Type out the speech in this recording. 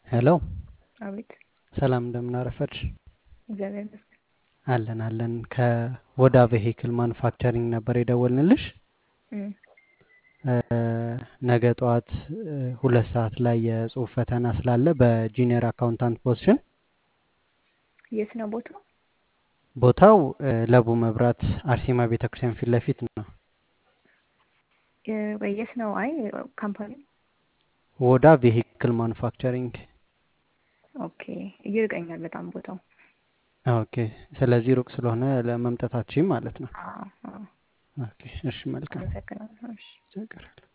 ሄሎ አቤት ሰላም እንደምን አረፈድሽ? እግዚአብሔር ይመስገን። አለን አለን። ከወዳ ቬሂክል ማኑፋክቸሪንግ ነበር የደወልንልሽ። እም፣ ነገ ጠዋት ሁለት ሰዓት ላይ የጽሁፍ ፈተና ስላለ በጂኒየር አካውንታንት ፖዚሽን የት ነው ቦታው? ቦታው ለቡ መብራት አርሴማ ቤተክርስቲያን ፊት ለፊት ነው። የ- የት ነው? አይ ካምፓኒ ወዳ ቬሂክል ማኑፋክቸሪንግ። ኦኬ። ይርቀኛል በጣም ቦታው። ኦኬ። ስለዚህ ሩቅ ስለሆነ ለመምጣታችን ማለት ነው። አዎ፣ አዎ። ኦኬ። እሺ፣ መልካም አመሰግናለሁ። እሺ። ችግር የለም።